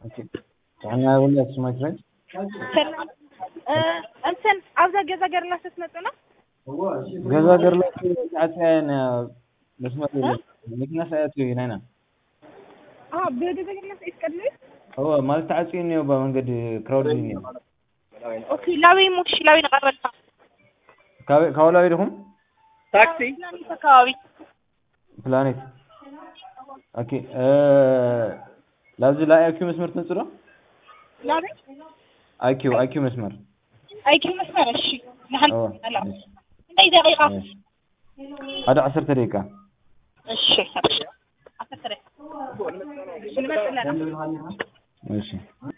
ጥዕና እውን ስማችረን እንትን ኣብዛ ገዛ ገርላ ስትመጡ ነው ገዛ ገርላ ዓፅያን መስመር የለን መኪና ሳያት ኢና ኢና ብገዛ ገርላ ይስቀድሉ هو ማለት ተዓፅዩ እኒኦ በመንገድ ክራውድ እኒኦ ኦኬ ላዊ ሙክሽ ላዊ ነቀረልካ ካበላዊ ድኹም ታክሲ ፕላኔት አካባቢ ፕላኔት ኦኬ ላብዚ ላይ አይኪው መስመር ትመጽእ ዶ ላዊ አይኪው አይኪው መስመር አይኪ መስመር እሺ ንሓን أوه. ኣላ እንታይ ደቂቃ ሓደ ዓሰርተ ደቂቃ እሺ ዓሰርተ ደቂቃ ንመፅእ ኣለና እሺ